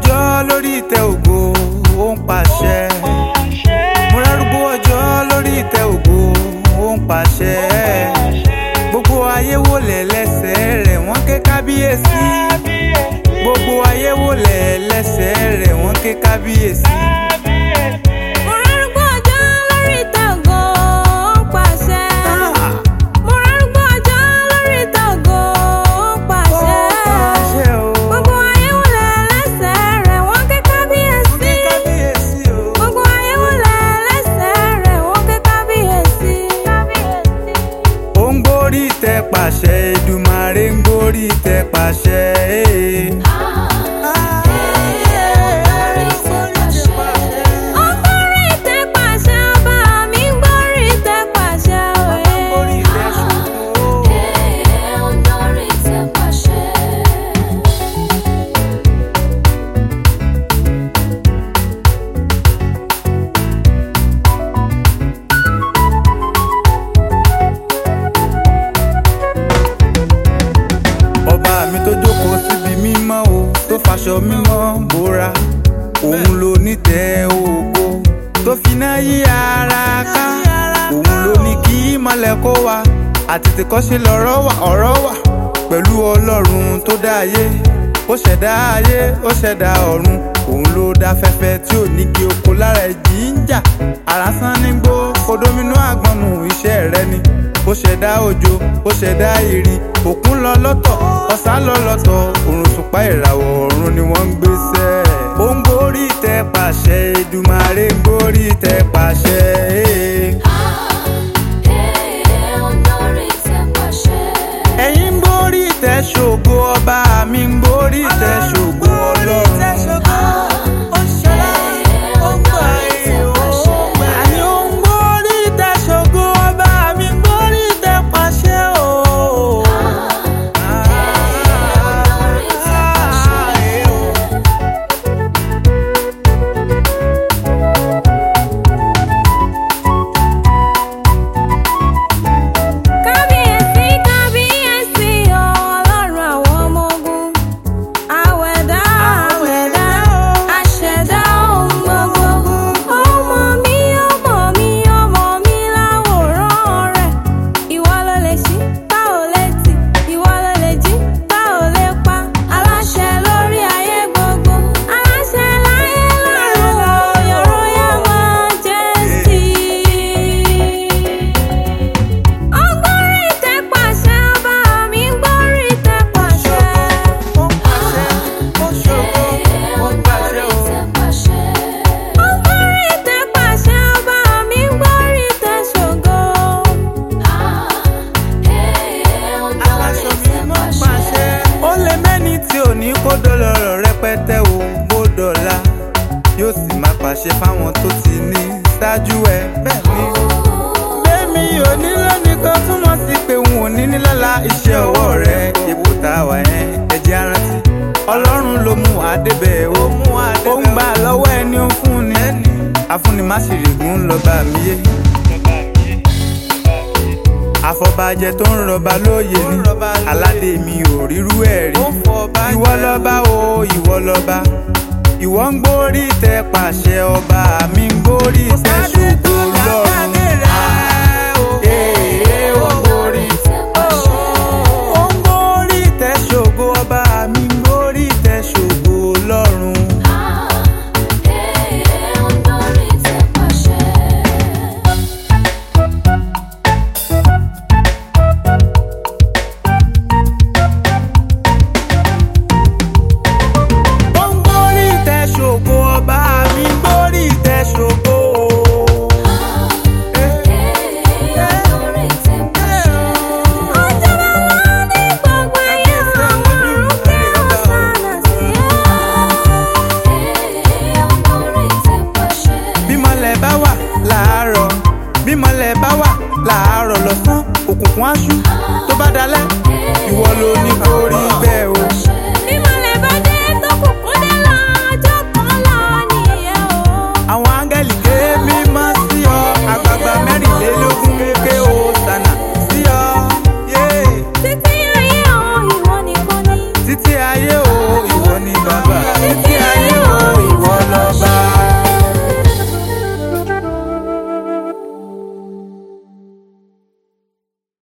ọjọ́ lórí ìtẹ́ ògo ó ń pàṣẹ. mo rárúgbó ọjọ́ lórí ìtẹ́ ògo ó ń pàṣẹ. gbogbo ayé wò lẹ̀ lẹ́sẹ̀ rẹ̀ wọ́n ké kábíyèsí. gbogbo ayé wò lẹ̀ lẹ́sẹ̀ rẹ̀ wọ́n ké kábíyèsí. Mo rárúgbó ọjọ́ lórí ìtẹ́ ògo ó ń pàṣẹ. Mo rárúgbó ọjọ́ lórí ìtẹ́ ògo ó ń pàṣẹ. pàṣẹ o. Gbogbo ayé wọlé lẹ́sẹ̀ rẹ̀ wọ́n ké kábíyèsí. kábíyèsí o. Gbogbo ayé wọlé lẹ́sẹ̀ rẹ̀ wọ́n ké kábíyèsí. ó ń gbórí ìtẹ́ pàṣẹ Èdùmàrè ń gbórí ìtẹ́ pàṣẹ. Ó ń gbórí ìtẹ́ pàṣẹ, ọba mi ń gbórí ìtẹ́ pàṣẹ òye. gbórí ìtẹ́ ṣògo. ọba mi tó jókòó síbi mímọ́ o tó faṣọ mímọ́ bóra òun ló nítẹ́ ògo tó finá yí ara ká òun ló ní kí mọ́lẹ̀ kó wa àtètèkọ́ṣe lọ́rọ̀ wà ọ̀rọ̀ wà pẹ̀lú ọlọ́run tó dá ayé ó ṣẹ̀dá ayé ó ṣẹ̀dá ọ̀run òun ló dá fẹ́fẹ́ tí ò ní kí oko lára ẹ̀jì ń jà àrásán nígbó kodomínú àgbọnù iṣẹ́ rẹ ni ó ṣẹ̀dá òjò ó ṣẹ̀dá ìrì òkun lọ lọ́tọ̀ ọ̀sà lọ lọ́tọ̀ òrùn ṣùpá ìràwọ̀ ọ̀run ni wọ́n ń gbéṣẹ́. ó ń gbórí ìtẹ́ pàṣẹ Èdùmàrè ń gbórí ìtẹ́ pàṣẹ. ẹ̀yin ń gbórí ìtẹ́ ṣògo ọba mi ń gbórí ìtẹ́ ṣògo ọlọ́run. Àní ó ń gbórí ìtẹ́ ṣògo ọba mi ń gbórí ìtẹ́ pàṣẹ o. Kábíyèsí kábíyèsí o ọlọ́run àwọn ọmọ ogun. Àwẹ̀dá àwẹ̀dá àṣẹ̀dá ohun gbogbo. Ọmọ mi ọmọ mi ọmọ mi láwòrán rẹ̀. Ìwọ ló lè ṣí tá ò lè tì. Ìwọ ló lè jí tá ò lè pa. Aláṣẹ lórí ayé gbogbo. Aláṣẹ láyé lọ́run. Your Royal Majesty. Ọgbọ́nrín ìtẹ́ pàṣẹ ọba mi ń gbọ́nrín ìtẹ́ pàṣẹ. Ó ń pàṣẹ, ó ṣògo, ó ń pàṣẹ o. Ọgbọ́nrín ìtẹ́ pàṣẹ ọba mi ń gbọ́nrín ìtẹ́ ṣògo. aláṣọ mi mọ́ pàṣẹ. ó lè mẹ́ni tí ò ní kó dọ́lọ́rọ̀ rẹpẹtẹ o bó dọ̀la yóò sì máa pàṣẹ fáwọn tó ti ní ṣáájú ẹ bẹ́ẹ̀ ni. bẹ́ẹ̀mi ò ní lónìí kan túmọ̀ sí pé n ò ní ní lọ́la iṣẹ́ ọwọ́ rẹ ipò tá a wà yẹn ẹ̀jẹ̀ arántí. ọlọ́run ló mú adébẹ̀ o ó ń gbà lọ́wọ́ ẹni ó fún ni afúnni má sì règùn lọ́ba mi yé àfọbàjẹ tó ń rọba lóye ní aládé mi ò rírú ẹ̀ rí ìwọ lọ́ba o ìwọ lọ́ba ìwọ ń gbórí tẹ pàṣẹ ọba mi ń gbórí tẹ ṣògo lọ́run. Ee, ó ń gbórí ó ń gbórí tẹ ṣògo ọba mi ń gbórí tẹ ṣògo lọ́run. ó ń gbórí tẹ ṣògo ọba mi ń gbórí tẹ ṣògo. Ọjọ́ bàbá ní gbogbo ayé àwọn ọ̀run kí wọ́n sànà sí bímọlẹ̀ bá wà láàárọ̀ bímọlẹ̀ bá wà láàárọ̀ lọ́sàn òkùnkùn aṣú